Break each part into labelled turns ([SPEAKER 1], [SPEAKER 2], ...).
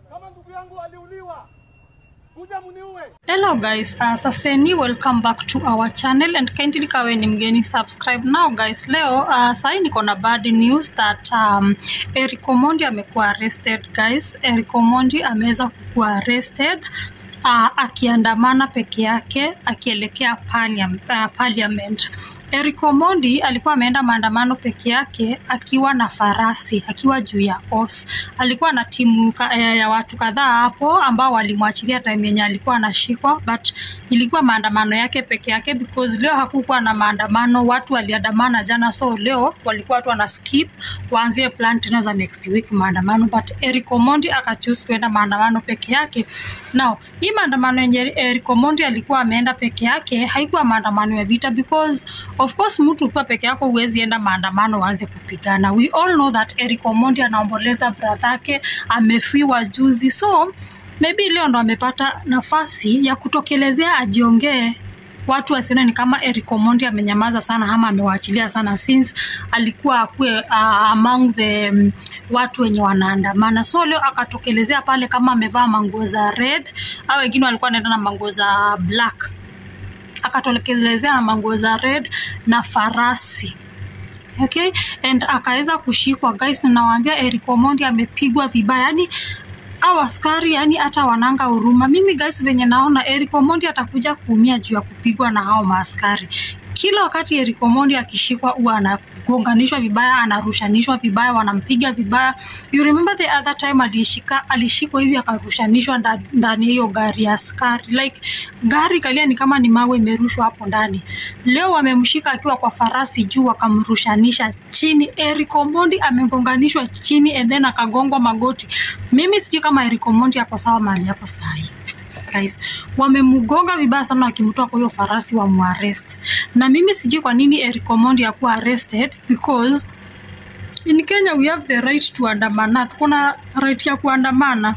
[SPEAKER 1] kama ndugu yangu aliuliwa, kuja muniue.
[SPEAKER 2] Hello guys, uh, saseni welcome back to our channel and kindly kawe ni mgeni subscribe now guys. Leo uh, sahi niko na bad news that um, Eric Omondi amekuwa arrested guys. Eric Omondi ameweza kuwa arrested uh, akiandamana peke yake akielekea parliam, uh, parliament. Eric Omondi alikuwa ameenda maandamano peke yake akiwa na farasi, akiwa juu ya os. Alikuwa na timu ka, ya, ya watu kadhaa hapo ambao walimwachilia time yenye alikuwa anashikwa, but ilikuwa maandamano yake peke yake because leo hakukuwa na maandamano. Watu waliandamana jana, so leo walikuwa watu wana skip waanzie plan tena za next week maandamano, but Eric Omondi akachoose kwenda maandamano peke yake. Now hii maandamano yenye Eric Omondi alikuwa ameenda peke yake haikuwa maandamano ya vita because of course mtu ukiwa peke yako huwezi enda maandamano waanze kupigana. We all know that Eric Omondi anaomboleza brother yake amefiwa juzi, so maybe leo ndo amepata nafasi ya kutokelezea ajiongee watu wasione ni kama Eric Omondi amenyamaza sana ama amewaachilia sana since alikuwa akue uh, among the um, watu wenye wanaandamana. So leo akatokelezea pale kama amevaa manguo za red au wengine walikuwa wanaenda na manguo za black, akatokelezea na manguo za red na farasi okay and akaweza kushikwa guys, na nawaambia Eric Omondi amepigwa vibaya yani au askari yani hata wananga huruma. Mimi guys, venye naona Eric Omondi atakuja kuumia juu ya kupigwa na hao maaskari. Kila wakati Eric Omondi akishikwa huwa anagonganishwa vibaya, anarushanishwa vibaya, wanampiga vibaya. You remember the other time alishika alishikwa hivi akarushanishwa ndani ndani ya hiyo gari ya askari, like gari kalia ni kama ni mawe imerushwa hapo ndani. Leo wamemshika akiwa kwa farasi juu, wakamrushanisha chini. Eric Omondi amegonganishwa chini and then akagongwa magoti. Mimi sijui kama Eric Omondi ako sawa mahali hapo sahi guys, wamemgonga vibaya sana wakimtoa kwa hiyo farasi wa muarrest. Na mimi sijui kwa nini Eric Omondi akuwa arrested because in Kenya we have the right to andamana, tuko na right ya kuandamana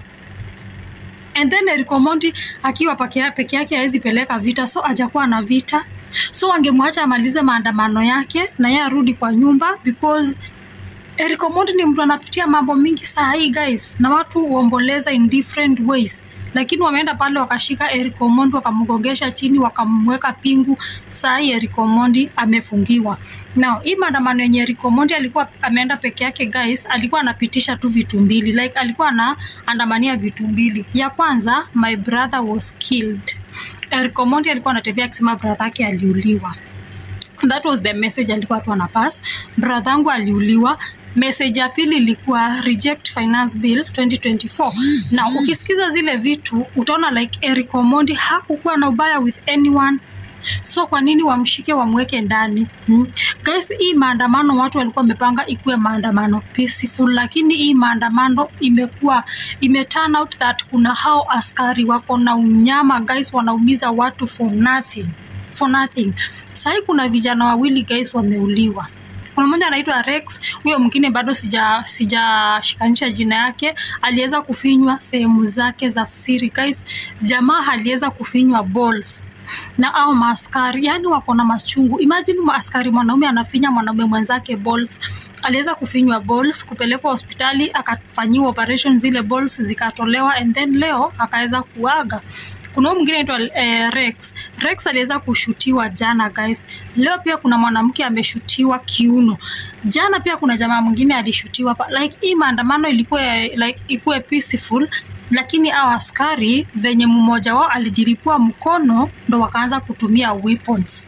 [SPEAKER 2] and then Eric Omondi akiwa peke peke yake hawezi peleka vita, so hajakuwa na vita, so wangemwacha amalize maandamano yake na yeye arudi kwa nyumba because Eric Omondi ni mtu anapitia mambo mingi saa hii guys, na watu huomboleza in different ways, lakini wameenda pale wakashika Eric Omondi wakamgongesha chini wakamweka pingu. Saa hii Eric Omondi amefungiwa. Now hii maandamano yenye Eric Omondi alikuwa ameenda peke yake guys, alikuwa anapitisha tu vitu mbili, like alikuwa anaandamania vitu mbili. Ya kwanza, my brother was killed. Eric Omondi alikuwa anatembea akisema brother yake aliuliwa that was the message alikuwa tu anapass brother yangu aliuliwa message ya pili ilikuwa reject finance bill 2024 na ukisikiza zile vitu utaona like Eric Omondi hakukuwa na ubaya with anyone so kwa nini wamshike wamweke ndani hmm? Guys, hii maandamano watu walikuwa wamepanga ikuwe maandamano peaceful, lakini hii maandamano imekuwa ime turn out that kuna hao askari wako na unyama guys, wanaumiza watu for nothing for nothing. Sahii kuna vijana wawili guys wameuliwa. Kuna mmoja anaitwa Rex, huyo mwingine bado sija sijashikanisha jina yake. Aliweza kufinywa sehemu zake za siri guys. Jamaa aliweza kufinywa balls na au maaskari, yani wako na machungu. Imagine maaskari mwanaume anafinya mwanaume mwenzake balls. Aliweza kufinywa balls, kupelekwa hospitali, akafanyiwa operation, zile balls zikatolewa, and then leo akaweza kuaga kuna huyu mwingine anaitwa eh, Rex. Rex aliweza kushutiwa jana guys. Leo pia kuna mwanamke ameshutiwa kiuno. Jana pia kuna jamaa mwingine alishutiwa pa. Like hii maandamano ilikuwa like ikuwe peaceful lakini hao askari venye mmoja wao alijilipua mkono ndo wakaanza kutumia weapons.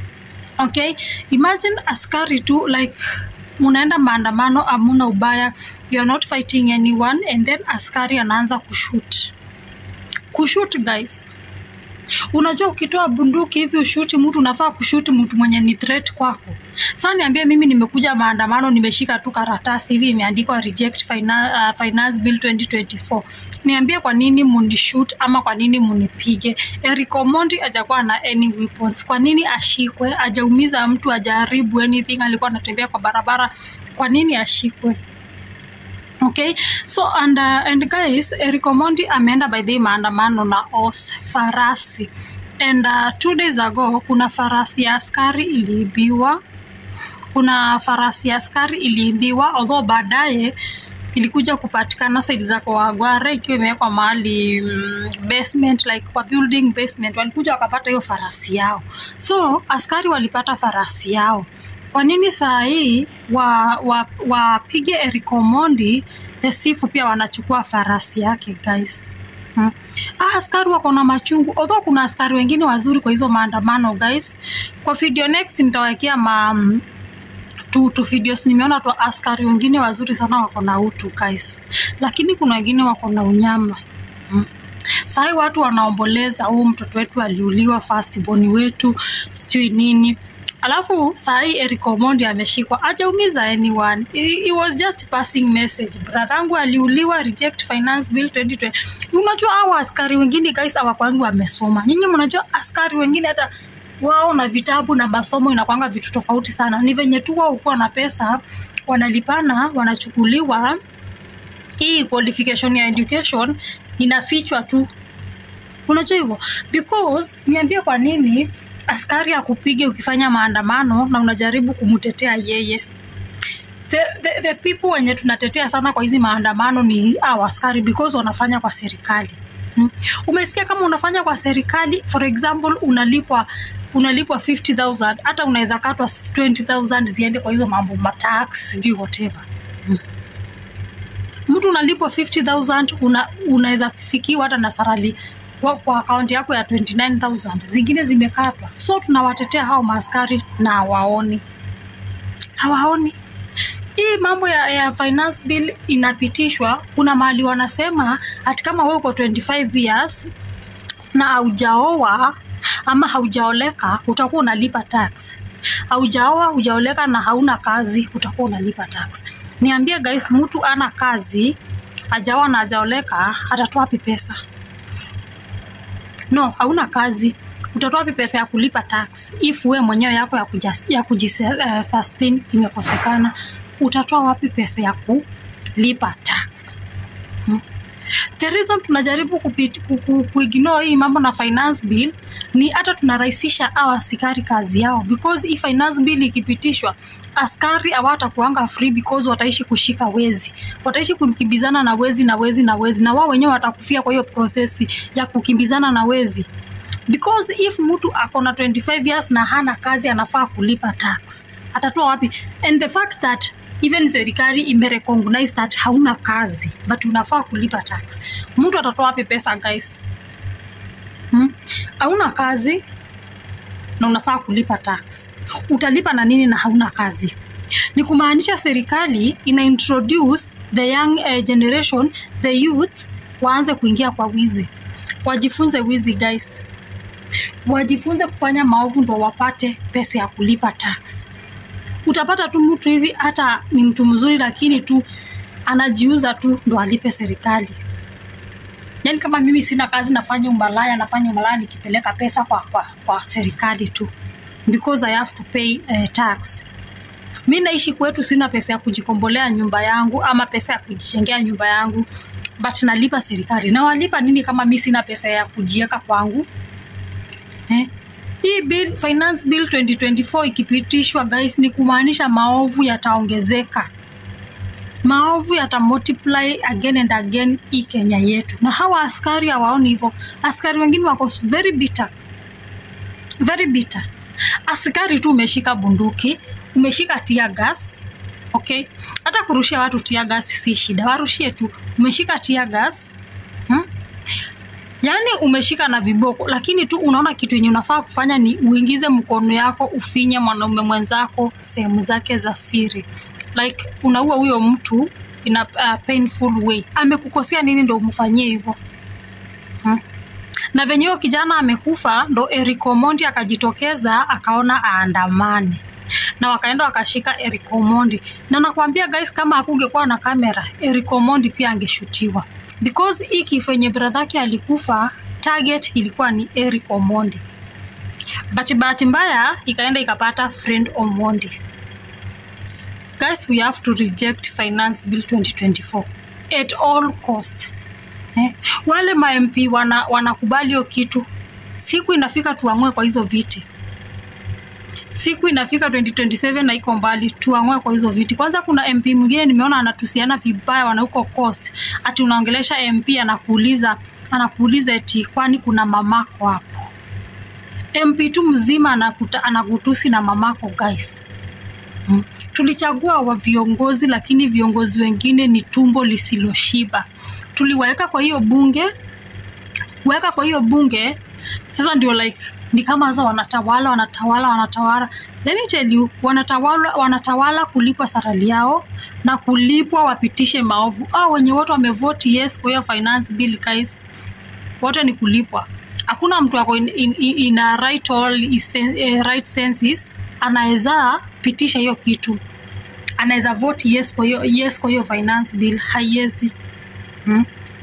[SPEAKER 2] Okay, imagine askari tu like munaenda maandamano, amuna ubaya, you are not fighting anyone and then askari anaanza kushoot kushoot guys. Unajua ukitoa bunduki hivi ushuti mtu unafaa kushuti mtu mwenye ni threat kwako. Sasa niambie mimi nimekuja maandamano nimeshika tu karatasi hivi imeandikwa reject finance, uh, finance bill 2024. Niambie kwa nini munishoot ama kwa nini munipige? Eric Omondi hajakuwa na any weapons. Kwa nini ashikwe? Hajaumiza mtu, hajaharibu anything, alikuwa anatembea kwa barabara. Kwa nini ashikwe? Okay, so and, uh, and guys, Eric Omondi ameenda by the maandamano na os farasi and uh, two days ago kuna farasi ya askari iliibiwa kuna farasi ya askari iliibiwa although baadaye ilikuja kupatikana side za Kawangware ikiwa imewekwa mahali mm, basement like kwa building basement, walikuja wakapata hiyo farasi yao. So askari walipata farasi yao. Kwa nini saa hii wa wa wapige Eric Omondi the sifu pia wanachukua farasi yake guys? Hmm. Ah, askari wako na machungu, although kuna askari wengine wazuri kwa hizo maandamano guys. Kwa video next nitawekea ma mm, tu, tu videos nimeona tu askari wengine wazuri sana wako na utu guys, lakini kuna wengine wako na unyama hmm. Sahi watu wanaomboleza, huu mtoto wetu aliuliwa, first born wetu sijui nini, alafu sahi Eric Omondi ameshikwa, hajaumiza anyone. It, it was just passing message. Brathangu aliuliwa, reject finance bill 2020. Unajua hawa askari wengine guys hawakwangi wamesoma. Nyinyi mnajua askari wengine hata wao na vitabu na masomo inakwanga vitu tofauti sana. Ni venye tu wao kuwa na pesa wanalipana, wanachukuliwa hii qualification ya education inafichwa tu. Unajua hivyo? Because niambie kwa nini askari akupige ukifanya maandamano na unajaribu kumtetea yeye. The, the, the people wenye tunatetea sana kwa hizi maandamano ni hao askari because wanafanya kwa serikali. Hmm. Umesikia kama unafanya kwa serikali, for example, unalipwa unalipwa 50000 hata unaweza katwa 20000 ziende kwa hizo mambo matax sijui whatever. Hmm mtu unalipwa 50000 una, unaweza fikiwa hata na sarali kwa, kwa akaunti yako ya 29000 zingine zimekatwa. So tunawatetea hao maaskari na hawaoni, hawaoni hii mambo ya, ya finance bill inapitishwa. Kuna mahali wanasema ati kama wewe uko 25 years na haujaoa ama haujaoleka utakuwa unalipa tax. Haujaoa, hujaoleka na hauna kazi utakuwa unalipa tax. Niambie guys, mtu ana kazi hajaoa na hajaoleka atatoa wapi pesa? No, hauna kazi utatoa wapi pesa ya kulipa tax if wewe mwenyewe yako ya, kujas, ya kujisustain uh, imekosekana? Utatoa wapi pesa ya kulipa tax hmm? The reason tunajaribu kupit, ku, ku, kuignore hii mambo na finance bill ni hata tunarahisisha hawa askari kazi yao, because hii finance bill ikipitishwa, askari hawatakuanga free because wataishi kushika wezi, wataishi kukimbizana na wezi na wezi na wezi, na wao wenyewe watakufia kwa hiyo prosesi ya kukimbizana na wezi because if mtu ako na 25 years na hana kazi anafaa kulipa tax, atatoa wapi? And the fact that even serikali imerecognize that hauna kazi but unafaa kulipa tax, mtu atatoa wapi pesa guys? Hmm? Hauna kazi na unafaa kulipa tax, utalipa na nini na hauna kazi? Ni kumaanisha serikali ina introduce the young uh, generation the youth waanze kuingia kwa wizi, wajifunze wizi guys, wajifunze kufanya maovu ndo wapate pesa ya kulipa tax. Utapata tu mtu hivi hata ni mtu mzuri, lakini tu anajiuza tu ndo alipe serikali. Yani kama mimi sina kazi, nafanya umalaya, nafanya umalaya nikipeleka pesa kwa, kwa, kwa serikali tu because I have to pay uh, tax. Mi naishi kwetu, sina pesa ya kujikombolea nyumba yangu ama pesa ya kujijengea nyumba yangu, but nalipa serikali. Na walipa nini kama mi sina pesa ya kujiweka kwangu eh? Hii bill, finance bill 2024 ikipitishwa guys, ni kumaanisha maovu yataongezeka, maovu yata multiply again and again hii Kenya yetu, na hawa askari hawaoni hivyo. Askari wengine wako very bitter, very bitter. Askari tu umeshika bunduki, umeshika tear gas, okay, hata kurushia watu tear gas si shida, warushie tu. Umeshika tear gas hmm? Yaani umeshika na viboko, lakini tu unaona kitu yenye unafaa kufanya ni uingize mkono yako ufinye mwanaume mwenzako sehemu zake za siri, like unaua huyo mtu in a uh, painful way. Amekukosea nini ndo umfanyie hivyo hmm? Na venye huyo kijana amekufa, ndo Eric Omondi akajitokeza akaona aandamane na wakaenda wakashika Eric Omondi, na nakwambia guys, kama hakungekuwa na kamera Eric Omondi pia angeshutiwa because hii kifo yenye brother yake alikufa, target ilikuwa ni Eric Omondi, but bahati mbaya ikaenda ikapata friend Omondi. Guys, we have to reject finance bill 2024 at all cost. Eh, wale ma MP wana wanakubali hiyo kitu, siku inafika tuamue kwa hizo viti. siku inafika 2027 na iko mbali tuang'oe kwa hizo viti kwanza kuna mp mwingine nimeona anatusiana vibaya wana huko coast ati unaongelesha mp anakuuliza anakuuliza eti kwani kuna mamako hapo mp tu mzima anakuta, anakutusi na mamako guys hmm. tulichagua wa viongozi lakini viongozi wengine ni tumbo lisiloshiba tuliwaweka kwa hiyo bunge kuweka kwa hiyo bunge sasa ndio like ni kama sasa wanatawala wanatawala wanatawala let me tell you wanatawala wanatawala kulipwa sarali yao na kulipwa wapitishe maovu au wenye wote wamevoti yes kwa hiyo finance bill guys wote ni kulipwa hakuna mtu ako in, in, in, in a right, all, is, uh, right senses anaweza pitisha hiyo kitu anaweza vote yes kwa hiyo yes kwa hiyo finance bill haiwezi hmm?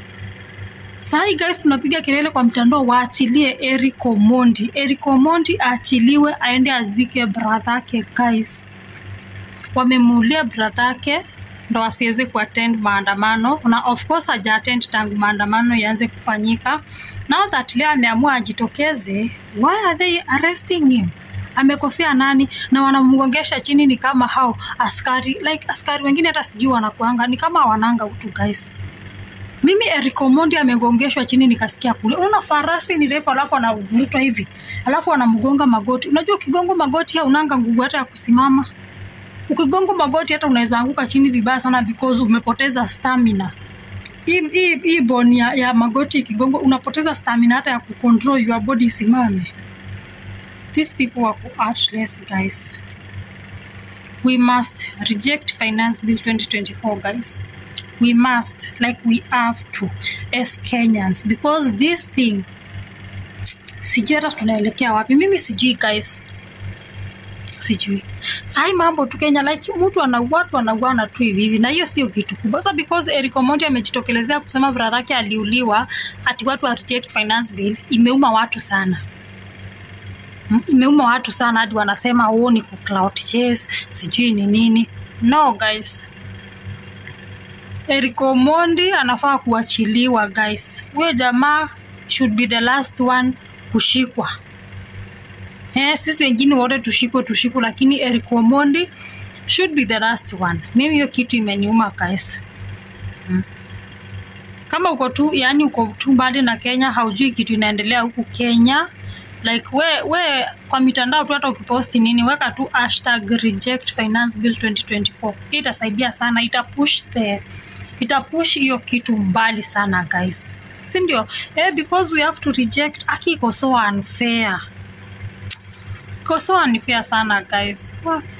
[SPEAKER 2] Sahi guys, tunapiga kelele kwa mtandao waachilie Eric Omondi. Eric Omondi aachiliwe aende azike brother yake guys. Wamemuulia brother yake ndo asiweze kuattend maandamano na of course haja attend tangu maandamano yaanze kufanyika. Now that leo ameamua ajitokeze, why are they arresting him? amekosea nani na wanamgongesha chini ni kama hao askari like askari wengine hata sijui wanakuanga ni kama wananga utu guys mimi Eric Omondi amegongeshwa chini nikasikia kule. Unaona farasi ni refu alafu anavurutwa hivi. Alafu anamgonga magoti. Unajua ukigonga magoti haunanga nguvu hata ya kusimama. Ukigonga magoti hata unaweza anguka chini vibaya sana because umepoteza stamina. Hii hii hii bone ya, ya magoti ikigongo unapoteza stamina hata ya kucontrol your body isimame. These people were heartless guys. We must reject finance bill 2024 guys we must like we have to as kenyans because this thing sijui hata tunaelekea wapi mimi sijui guys sijui sahi mambo tu kenya like mtu anaua tu anauana tu hivi hivi na hiyo sio kitu kubwa sasa because Eric Omondi amejitokelezea kusema brother yake aliuliwa ati watu wa reject finance bill imeuma watu sana Mm, imeuma watu sana hadi wanasema oh ni ku cloud chase sijui ni nini no guys Eric Omondi anafaa kuachiliwa guys. Huyo jamaa should be the last one kushikwa. Eh, sisi wengine wote tushikwe tushikwe, lakini Eric Omondi should be the last one. Mimi hiyo kitu imeniuma guys. Hmm. Kama uko tu yani uko tu mbali na Kenya, haujui kitu inaendelea huku Kenya like we, we kwa mitandao tu hata ukiposti nini weka tu hashtag reject finance bill 2024 hii itasaidia sana ita push the ita push hiyo kitu mbali sana guys si ndio eh, because we have to reject aki iko so unfair iko so unfair sana guys Wah.